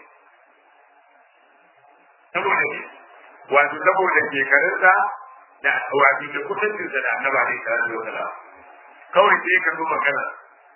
saboda ne wato saboda shekarunsa da wato da kusancinsa da annaba ne ta zo da kawai sai ka zo magana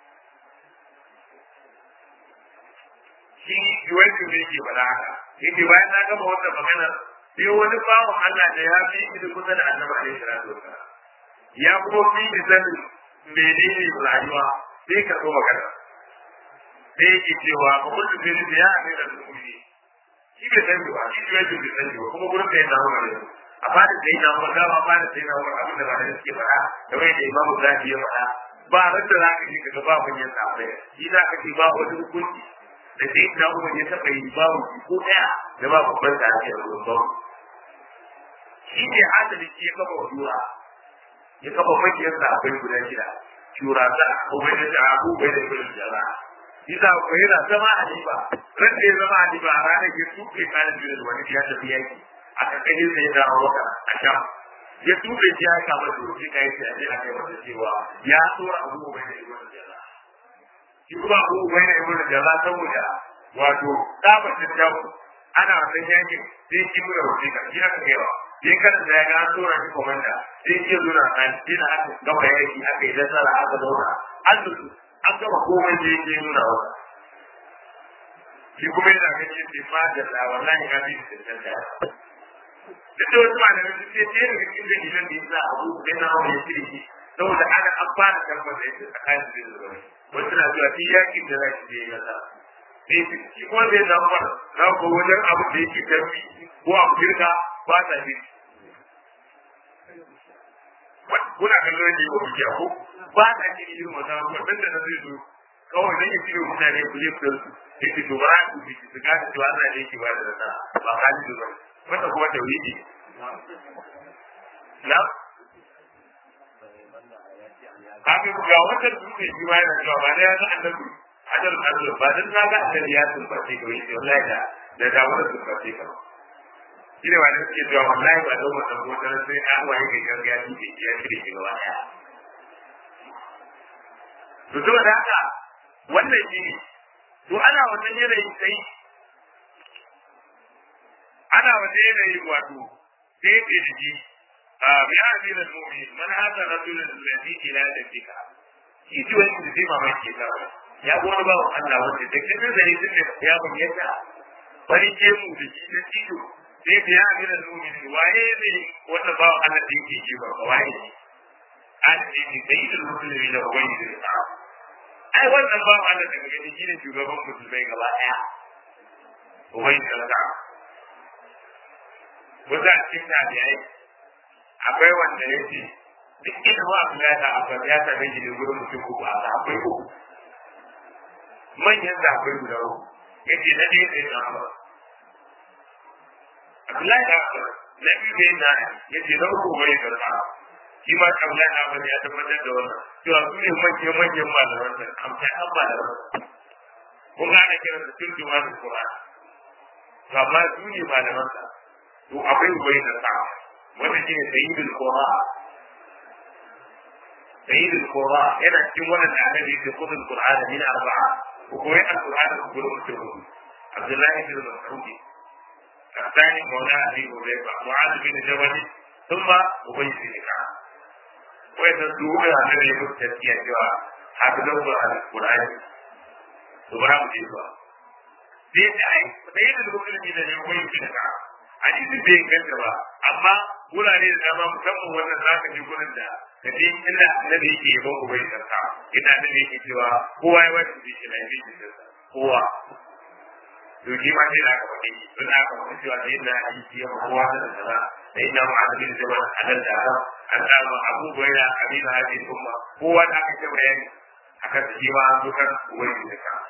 shi yuwancin ne ke faɗa haka yake bayan na gama wannan magana sai wani bawan Allah da ya fi shi da kusa da annaba ne ta zo da ya kuma fi da sanin menene rayuwa sai ka zo magana sai yake cewa ba kullu bi ya amina al-mu'minin shi bai san ba shi bai san bai san ba kuma gurin da yana hawa ne a fadin da yana hawa dama fadin da yana hawa abin da ba da suke fara da wai da imamu zafi ya fara ba ran da zaka ji kaga ba mun yin sabai shi za ka ce ba wani hukunci da sai da kuma ya taba yi babu ko daya da ba babban da ake da ba shi ne hadali shi ya kafa jura ya kafa makiyar sa akwai guda shida shura za a bai da abu bai da kullum jara Isa ko yana zama a riba, ran da ya zama a riba a ranar ya tuɓe kanin biyu da wani ya tafi yaki, a kankanin sai ya dawo wata a sham. Ya tuɓe shi ya kama da rufi ka yi sai a kai wata cewa ya tsora abu bai da ibn jala. Shi kuma abu bai da ibn jala saboda wato tsabar da jawo ana wannan yakin sai shi mura rufi ka shi aka kaiwa. Ya karanta ya ga an tsora shi komanda sai shi ya zo na kan shi na aka gama yaki aka yi nasara aka zauna. An dusu an gama komai da yake nuna wa shi kuma yana ganin yadda ma da la wallahi ya bi da tantance duk da wasu malamai su ce sai daga cikin dalilan da yasa abu da na wani ya shirki saboda ana an fara karɓar da yake tsakanin da zuwa wasu na zuwa shi yakin da za shi je ya sa sai shi kuma zai zama na ko wajen abu da yake tafi ko abu girka ba sa shirki kuna kallon da yake bukiya ko ba ta ce irin wata abubuwa dan da na zai zo kawai dan ya cire mutane ku je ku yake to ba ku bi su ga cewa Allah ne yake ba da rana ba hali da zai wanda kuma tauhidi na kafin ku ga wata dutse shi ma yana cewa ba da ya ga annabi hajar Allah ba dan na ga annabi ya sun bace ko yi wallahi da da da wata sun bace ka shi ne wani suke cewa wallahi ba don wata ko dan sai an waye ga gargajiya shi ke ya shirye shi gaba daya to saboda haka wannan shi ne to ana wannan yanayi sai ana wannan yanayi wato sai ce da shi a bi hadin al-mu'min man hada rajulun alladhi ila dalika shi ji wani da zai mamaki ka ya gona ba Allah wanda da kin da ne din ya bayyana bari ke mu da shi da cido sai bi hadin al-mu'min waye ne wanda ba Allah da yake ji ba waye an ce ni sai da musulmi da wani da ai wannan ba Allah daga gani shine shugaban musulmai gaba daya ubai da ta wanda cikin tabi'ai akwai wanda yake duk inda ba Allah ya ta ya ta ga shi gurin mutum ko ba akwai uku manyan da akwai guda uku yace na dai sai na ba Abdullahi da na biyu dai na yace na uku bai da shi ma kabla na bane ya tabbatar da wannan cewa su ne manyan manyan malaman da amsa an malaman kun ga ana kiran da tun duwa da Qur'an to amma su ne malaman sa to akwai ubai da sa wannan shine sayyidul Qur'an sayyidul Qur'an yana cikin wannan da annabi ya kudu Qur'an min arba'a ko koyi al-Qur'an da gurin mutum Abdullahi bin Mas'ud الثاني مولى أبي هريرة معاذ بن جبل ثم أبي بن كعب wanda su da annabi ya mutu tafiya cewa hafizan su al-Qur'ani to ba mu ji ba sai da ai da yadda da musulmi da ne koyi shi da hadisi bai inganta ba amma wurare da dama musamman wannan zaka ji gurin da da dai inda annabi yake yabon ku bai sarka ina annabi yake cewa kowa ya wata shi na yi shi kowa to shi ma sai da aka faɗi don aka faɗi cewa sai na yi shi yawa kowa da kaza sai na ma'azin da wani halal da haram an samu abubuwan da abin da hajji umma kowa da aka ce bayani akan shi ma an zo kan wani da ka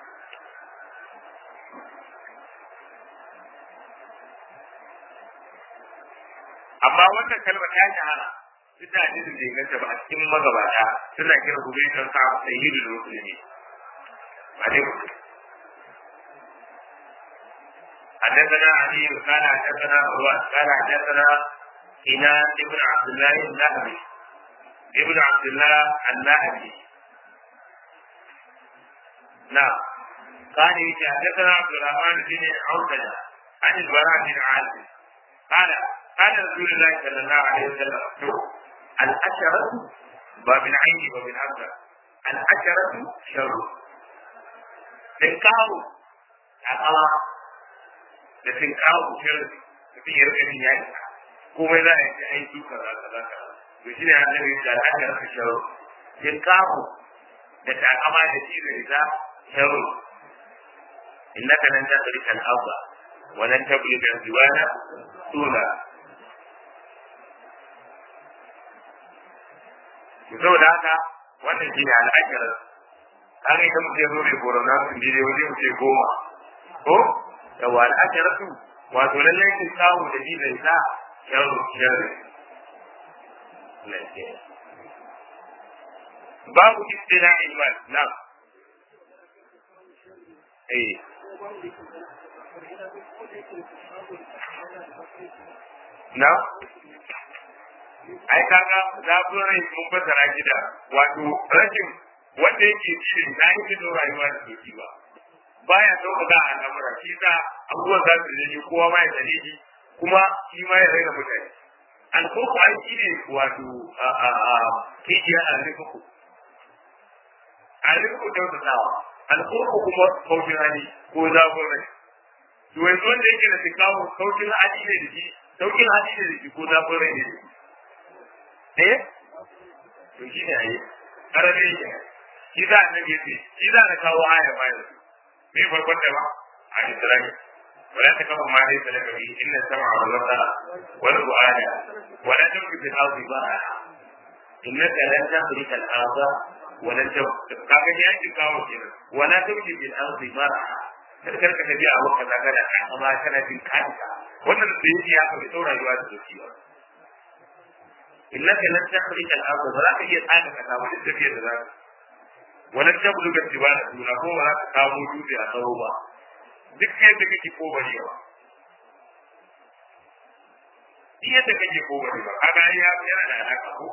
amma wannan kalmar ta shahara duk da hadisin da inganta ba a cikin magabata suna kira gobe kan sa sayyidul muslimi ba dai mutum حدثنا علي قال حدثنا عروة قال حدثنا إناس ابن عبد الله النهبي ابن عبد الله النهبي نعم قال حدثنا عبد الرحمن بن عوفة عن البراء بن عازب قال قال رسول الله صلى الله عليه وسلم الأشرة باب العين وباب الأبصر الأشرة شر تنكاو أقوى da sun kawo shirin mutum ya rika jin ya isa komai za a yi ai su kaza kaza kaza to shi ne annabi da aka rika sharo sun kawo da takama da shi da ita sharo innaka lan tasrika al-arda wa lan tablugha al-jiwala tula to saboda haka wannan shi ne al'ajarar kaga ita mutum ya zo mai korona sun dide waje mutum goma ko da wa al'ajaratu wato lallai kin samu da jizai sa sharru sharri babu istila ilmal na eh na ai kaga zaburai mun fasara gida wato rashin wanda yake cikin na yi rayuwa da doki ba baya sauƙaƙa a al'amura shi sa abubuwan za su je kowa ma ya sani shi kuma shi ma ya raina mutane alkoko ai shi ne wato kijiya a rikuku a rikuku kyautatawa alkoko kuma kaucin hali ko zafin rai to yanzu wanda yake da sikawo kaucin hali ne da shi saukin hali ne da shi ko zafin rai ne da shi eh to shi ne a yi ƙarfi ne shi za a nage shi za a kawo aya bayan su me farkon da ba a Isra'i wala ta kafa ma dai talaka bi inna sam'a wal basara wal fu'ada wala tamshi fil ardi bara innaka lan tahrika al arda wala kaga ne yake kawo kenan wala tamshi fil ardi bara kar kar ka tafi a wakka zaka da amma kana jin kanta wannan da yake ya ka tsora rayuwa da zuci ba innaka lan tahrika al arda wala ka iya tsaka ka samu tafiyar da zaka wannan tabulu ga tibana tuna ko ba za ka samu dutse a tsawo ba duk yadda kake ko bari ba duk yadda kake ko bari ba kaga ya yana da alaka ko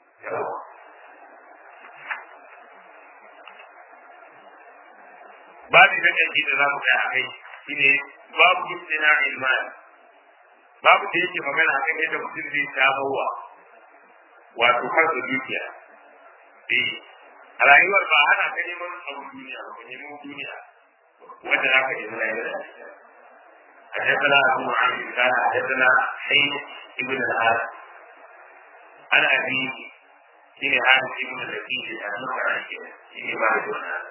babu da kake da za mu kai a kai shine babu istina ilman babu da yake magana a kan yadda mutum zai samarwa wato kansa dukiya eh a rayuwar ba hana ka neman abu duniya ba neman duniya wanda za ka yi zai yi حدثنا أبو معاوية قال حدثنا حين ابن الحارث عن أبيه حين حارث ابن الذكي أنه عن حين بعد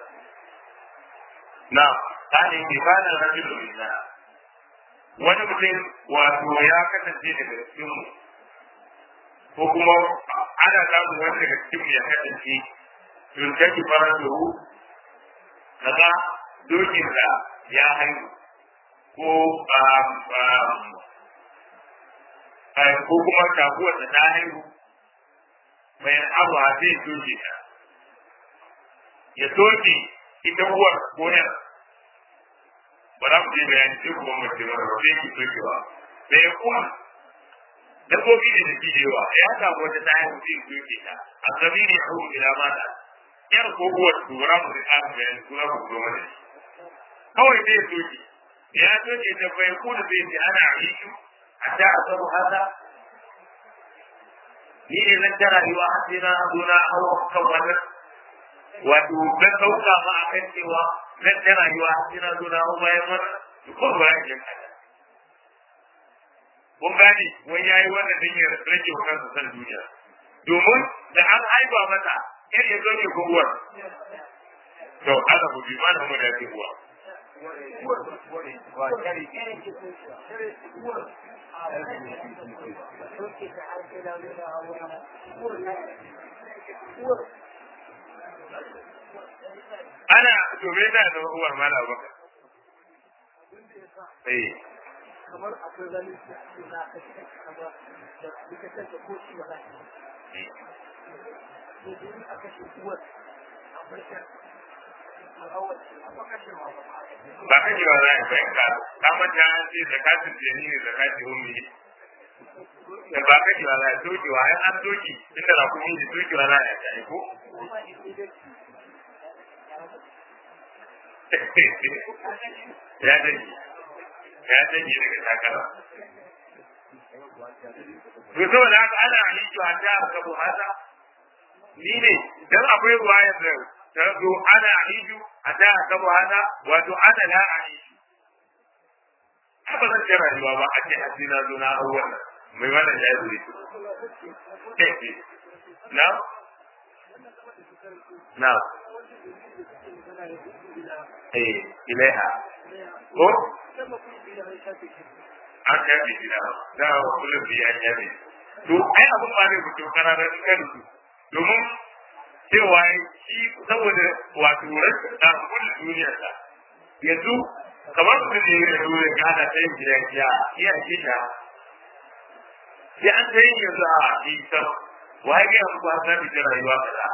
نعم قال إن كان الرجل منا wani mutum wato ya kasance daga cikinmu ko kuma ana samun wani daga cikinmu ya kasance tuntaki farasuhu kaga dokin da ya haihu ko ko kuma taguwar da ta haihu bayan abu a zai doke ta ya doke ita uwar ko yan ba za mu je bayani sai kuma mace mara ba sai ki dokewa bayan kuma dabbobi da da yawa ya samu wata ta haihu zai doke ta a sabi ne a ila mata yar ko uwar tura mu da ƙarin bayani kuma ku zo mana kawai zai soke ya soke ta bai ko da zai ce ana aishu a ta a sabu haka ni ne zan ta rayuwa har sai na zo na hau kan wannan wato zan sauka ma a kan cewa zan ta rayuwa har sai na zo na hau bayan wannan ko ba ya ke kada kun gane wai yayi wannan din ya rage wa kansa san duniya domin da an haifa masa yar ya zoke ko uwar to aka ku bi mana mu da ke uwa ana domin da da uwar mala baka eh kamar akwai wani da za ka ci kamar da likitan da ko shi ba za ka yi ne aka shi uwar akwai ta al'awar ba kashe ma ba ka ji wa za a fahimta ta manta an ce zakatun jini ne zakatun ummi da ba ka ji wa za a soke wa ai an soke inda za ku yi soke wa za a yi ko ya dani ya dani daga takara to saboda haka ana halittu a ta aka buhata ni ne dan akwai ruwaya da ta zo ana halittu a ta aka buhata wato ana la halittu haka zan ce rayuwa ba a ce hasina zo na hau wannan mai wannan ya zuri na na eh ilaiha ko an yabe gida da kullum bi an yabe to ai abun ba ne mutum kararar kan su domin cewa shi saboda wato rashin da kullu duniyar sa yanzu kamar su ne da dole ga da sai gida ya iya shi da sai an sai yanzu a shi ta wai ga ku ba da rayuwa kaza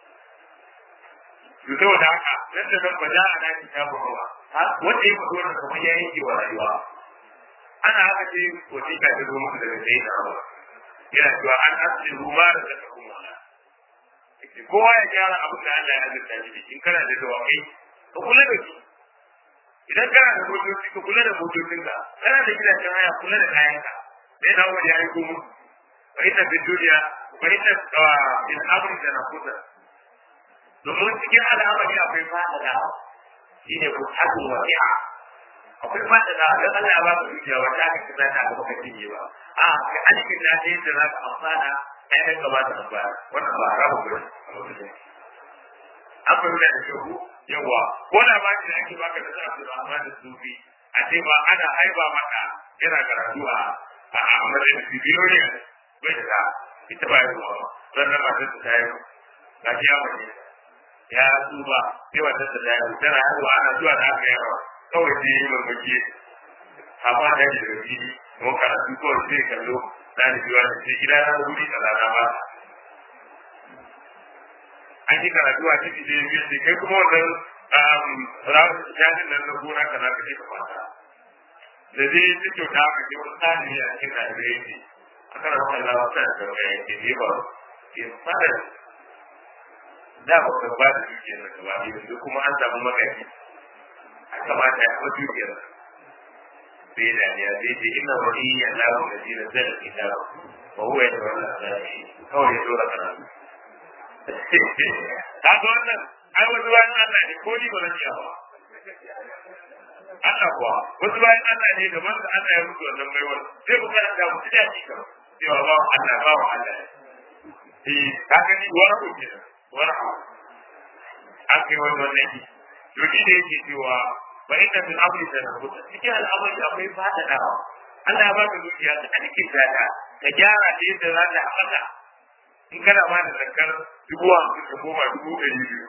to saboda haka nan da nan ba za a na kitabu ba wanda ya fito da kamar ya yanke wa rayuwa ana haka ce wasiƙa ta zo musu daga sai da abu yana cewa an asli ruma da zaka kuma kowa ya gyara abin da Allah ya azurta shi da in kana da dawakai ka kula da shi idan kana da motoci ka kula da motocin ka kana da gidajen haya kula da kayan ka sai na wani ya yi ko musu fa ita bin duniya fa ita bin abin da na kusa domin cikin al'amari akwai fa'ada shi ne ku haɗin wasi'a akwai fata da ga Allah ya ba ka dukiya wanda aka kira ta ga baka cinye ba a ga alikin da ta yadda za ka amfana ai kai ka ba ta amfana wannan ba haramu ba an fahimta da shehu yawa ko da ba da ake baka da sa'a da amma da sufi a ce ba ana haiba maka yana karatu a a matsayin bibiyoyi bai da ita ba ya zuwa sannan ba ta ta yi ga shi ya mace ya tsuba sai wata ta ta yi tana haihuwa ana zuwa da aka yawa kawai sai yi mamaki amma da yi da fili mun karatu kawai sai kallo ɗalibi wani sai gida na wuri da rana ba an yi karatu a ciki da biyu sai kai kuma wannan rawar jajin nan na gona ka za ka je ka kwanta da zai yi ta kyauta aka ce wani ɗalibi a cikin ɗalibai yake a kan wani lawa ta da sauya yake ne ba ke fara da ba ka ba da dukiyar da gaba yanzu kuma an samu magaji kamata ya kuma dukiyar sai da ya zai ce ina wani ya lawo da zira zai da ita ba huwa ya tsawon lafiya kawai ya tsora karatu ta ga wannan ai wasu bayan Allah ne ko ni ba zan iya ba Allah kuwa wasu bayan Allah ne gaban da Allah ya mutu wannan baiwar sai ku kana da mutu da shi kan cewa ba Allah ba wa Allah eh ka gani wara ku ke wara an kai wannan ne to shi da yake cewa wa inna min amri tanabuta cikin al'amari akwai fadadawa Allah ya baka dukiya ta alike ta ka gyara ta yadda za ta haɓaka in kana ba da zakar dubu hamsin ka koma dubu ɗari biyu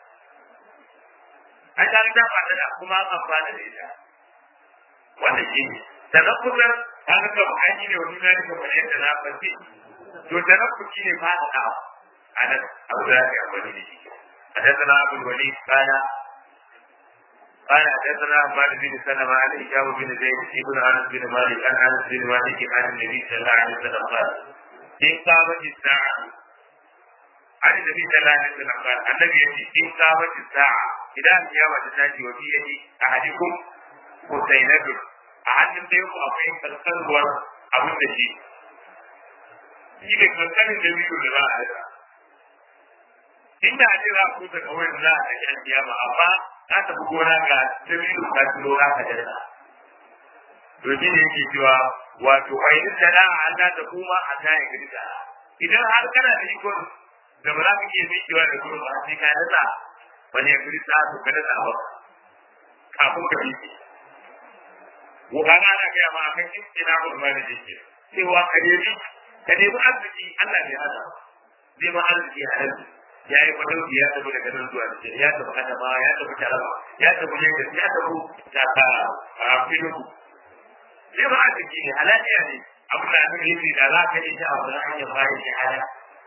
an ta ta fadada kuma an amfana da ita wannan shi ne sannan kuma ta ga kan hanyar ne wani na kamar yadda na fasi to sannan ku shi ne fadadawa a nan abu da za ka yi amfani da shi حدثنا ابو الوليد قال قال حدثنا عباد بن سلمة عن هشام بن زيد بن انس بن مالك عن انس بن مالك عن النبي صلى الله عليه وسلم قال ان قامت الساعة عن النبي صلى الله عليه وسلم قال النبي يقول ان قامت الساعة إذا القيامة تاتي وفي يد أحدكم حسينة أحد يوم أقيم القلب أبو النجيب shi ne kankanin da biyu da za a haɗa inda a ce za a kusa kawai za a kashe kiyama amma ka tafi gona ga dabilu ka turo za ka dana to shi ne yake cewa wato a yi da da Allah da kuma a ta yi girka idan har kana da ikon da ba za ka iya mikewa da gurin ba sai ka dana wani ya girka to ka dana ba kafin ka bi Wuhana ana gaya ma akan istina ulma da jike cewa ka nemi ka nemi arziki Allah bai hana neman arziki a nan ya yi madauki ya tafi daga nan zuwa da ya tafi adama ya tafi taraba ya tafi lagos ya tafi daga filuku neman arziki ne halaliya ne abu da aka yi da za ka yi ta a wani hanyar bayan shahada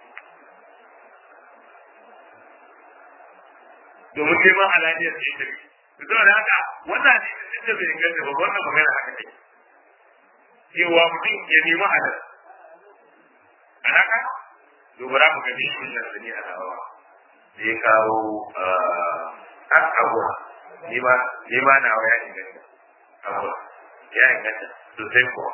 domin neman halaliyar ce ta bi saboda haka wannan ne da bai inganta ba wannan magana haka ne cewa mutum ya nemi halal a haka dubara mu gani shi nan sani a hawa da ya kawo a abuwa ni ma ni ma na ya inganta abuwa ya inganta sosai kuwa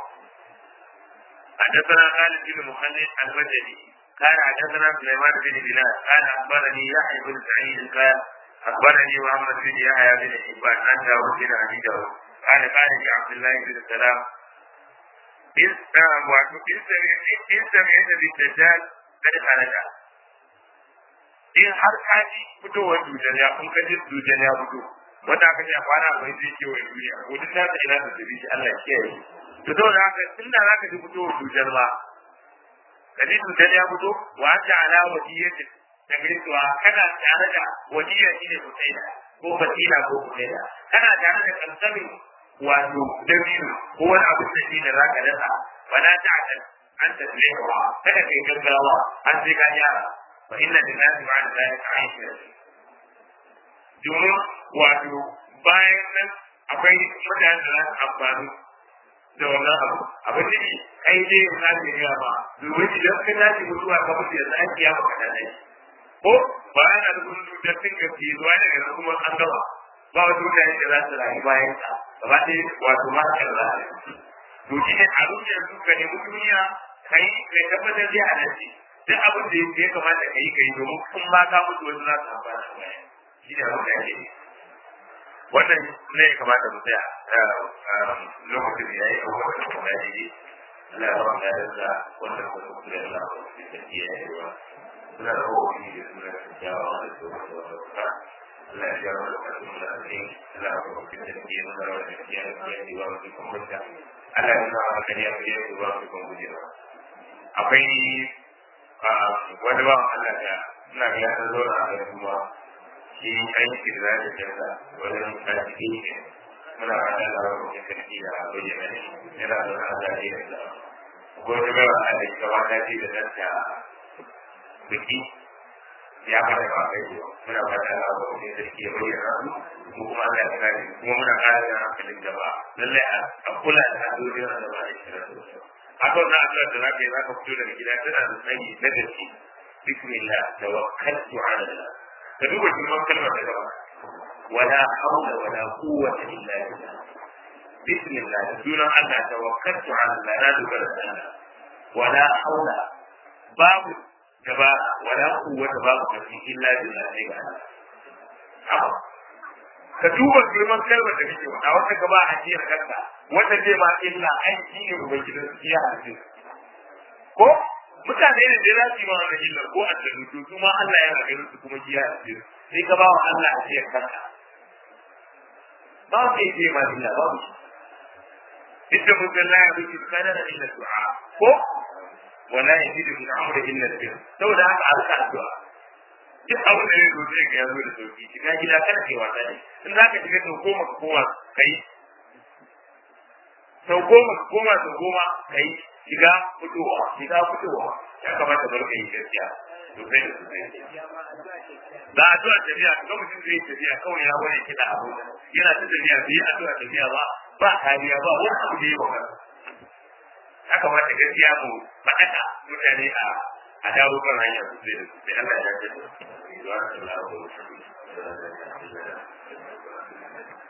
حدثنا خالد بن مخلد البجلي قال حدثنا سليمان بن بلال قال اخبرني يحيى بن سعيد قال اخبرني محمد بن يحيى بن حبان عن داود بن ابي داود قال قال لي عبد الله بن سلام إن سمعت بالدجال قد خرج in har ka ji fitowar dujan ya kun kaji dujan ya fito wanda aka ce a kwana bai zai kewa duniya ko duk ta ina da tabi shi Allah ya kiyaye to saboda haka tunda za ka ji fitowar dujan ba ka ji dujan ya fito wa anta ala wadiyatin da gaisuwa kana tare da wadiya shine kutaila ko fatila ko kutaila kana tare da kansamin wato dabino ko wani abu da shi da zaka dasa wala ta'tal an tasbihu kada kai gaggawa an sai ka yara fa inna lillahi ba'da dhalika aisha domin wato bayan nan akwai mutane da za su amfani da wannan abu abin da ne kai dai yin zafi ne ba domin idan ka tashi mutuwa ka mutu yanzu an kiya maka da nai ko bayan da kun da sun ga fi zuwa daga nan kuma an gaba ba wasu mutane da za su rayu bayan ka gaba ɗaya wato ma ka da to shi ne a rufe su ka nemi duniya kai kai tabbatar da a nan duk abin da ya kamata ka yi ka yi domin kun ba ka mutu wasu za su amfana da bayan shi ne abin da ake yi wannan ne ya kamata mu tsaya lokacin da ya yi abubuwan da kuma ya yi Allah ya ba ya da wannan da kuma da Allah ya yi da ya yi wa suna da kowane da suna da kyawawa da su wasu wasu Allah ya jawo da kasu da ake Allah ya ba da ya yi da rawar da ya yi wa wasu kuma da Allah ya nuna wa kan ya fi yi wa wasu kuma gujewa akwai wani ba Allah da ina ga ya zo na da kuma shi aiki da za ta canza wajen karfi ne muna fata da wani kuma karfi da bayyana ne yana da wani azari da da ko ta gaba a da ita wata ce da danta biki ya fara ba kai ko muna fata da wani kuma karfi ya bayyana su ko kuma Allah ya kare kuma muna kare da hankalin gaba lallai a kula da addu'o'in da ba da shi haka wannan addu'ar da zaka yi zaka fito daga gida tana da tsayi na gaske bismillah tawakkaltu ala Allah ka duba girman kalmar da gaba wala hawla wala quwwata illa billah bismillah sunan Allah tawakkaltu ala Allah na dogara da Allah wala hawla babu gaba wala quwwata babu kafi illa billah sai ga Allah ka duba girman kalmar da kake a wata gaba a jiyar kanka wata zai ma illa ai shi ne ubangidan su ya harbe ko mutane ne da za su yi ma wannan illar ko a tsaro to kuma Allah yana ganin su kuma ya harbe sai ka ba wa Allah a jiyar kanka ba su yi ce ma illa ba su Ita mun ga laya bai kana da illa du'a ko wala yajidu min amri illa bir saboda haka alka addu'a duk abin da ya zo zai ga yazo da sauki shiga gida kada kai wasa ne in zaka shiga to koma ka koma kai sau goma ka koma sau goma kai shiga fitowa shiga fitowa ya kamata bar kai gaskiya to sai da sosai da addu'a tafiya ga mutum zai tafiya kawai ya wani kiɗa abu yana ta tafiya bai yi addu'a tafiya ba ba kariya ba wani abu da ya ba ya kamata gaskiya mu faɗaka mutane a a dawo kan hanyar sosai da sosai Allah ya jaddada.